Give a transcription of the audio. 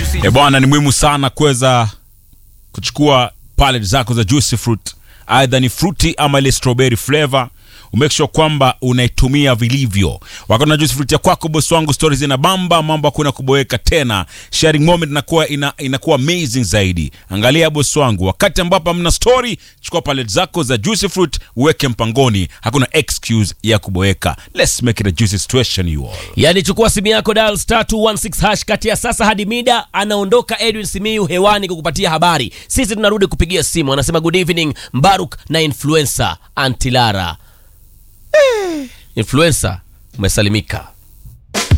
E bwana, ni muhimu sana kuweza kuchukua pallet zako za juicy fruit, aidha ni fruity ama ile strawberry flavor umake sure kwamba unaitumia vilivyo. Wakati na juice fruit ya kwako, bosi wangu, stories zina bamba, mambo hakuna kuboeka tena, sharing moment inakuwa ina, inakuwa amazing zaidi. Angalia bosi wangu, wakati ambapo hamna story, chukua pallet zako za juicy fruit uweke mpangoni, hakuna excuse ya kuboeka. Let's make it a juicy situation you all. Yaani chukua simu yako dial star 216 hash kati ya sasa hadi mida anaondoka Edwin Simiyu hewani kukupatia habari. Sisi tunarudi kupigia simu. Anasema good evening Mbaruk na influencer Antilara. Eh, influencer umesalimika.